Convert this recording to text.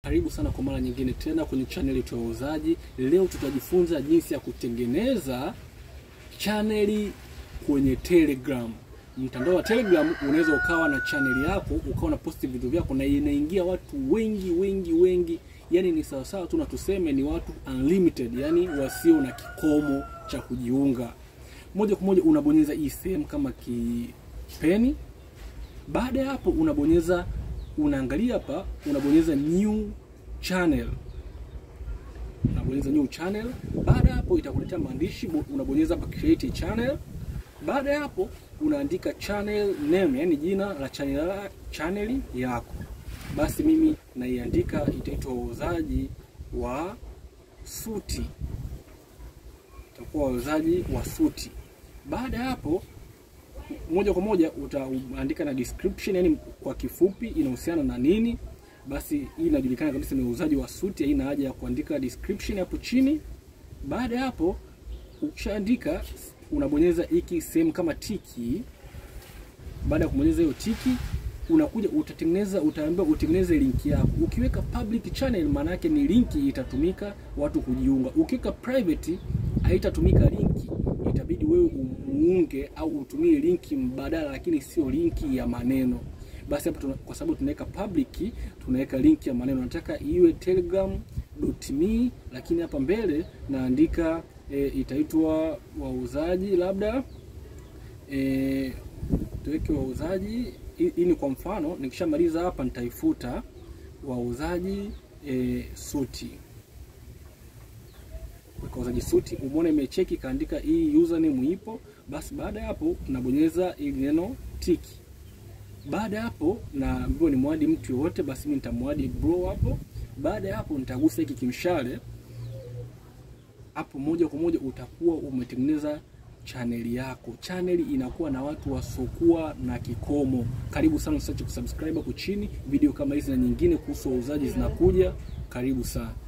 Karibu sana kwa mara nyingine tena kwenye channel yetu ya wauzaji. Leo tutajifunza jinsi ya kutengeneza chaneli kwenye Telegram. Mtandao wa Telegram unaweza ukawa na chaneli yako ukawa na posti vitu vyako na inaingia watu wengi wengi wengi, yani ni sawasawa tu na tuseme ni watu unlimited, yani wasio na kikomo cha kujiunga. Moja kwa moja unabonyeza hii sehemu kama kipeni. Baada ya hapo unabonyeza unaangalia hapa, unabonyeza new channel, unabonyeza new channel. Baada ya hapo itakuletea maandishi, unabonyeza hapa create channel. Baada ya hapo unaandika channel name, yani jina la channel, channel yako. Basi mimi naiandika, itaitwa wauzaji wa suti, itakuwa wauzaji wa suti. Baada ya hapo moja kwa moja utaandika na description, yani kwa kifupi inahusiana na nini. Basi hii inajulikana kabisa ni uuzaji wa suti, haina haja ya kuandika description hapo chini. Baada ya hapo ukishaandika, unabonyeza hiki sehemu kama tiki. Baada ya kubonyeza hiyo tiki, unakuja utatengeneza, utaambiwa utengeneze linki yako. Ukiweka public channel, maana yake ni linki itatumika watu kujiunga. Ukiweka private, haitatumika linki itabidi wewe umuunge au utumie linki mbadala, lakini sio linki ya maneno. Basi hapo kwa sababu tunaweka public, tunaweka linki ya maneno. Nataka iwe telegram.me, lakini hapa mbele naandika e, itaitwa wauzaji labda e, tuweke wauzaji. Hii ni kwa mfano, nikishamaliza hapa nitaifuta wauzaji e, suti wauzaji suti, umeona imecheki kaandika hii username ipo. Basi baada ya hapo nabonyeza ili neno tiki. Baada ya hapo naambiwa ni mwadi mtu yoyote, basi mimi nitamwadi bro hapo. Baada ya hapo nitagusa hiki kimshale hapo, moja kwa moja utakuwa umetengeneza chaneli yako. Chaneli inakuwa na watu wasiokuwa na kikomo. Karibu sana, usiache kusubscribe hapo chini. Video kama hizi na nyingine kuhusu wauzaji zinakuja. Karibu sana.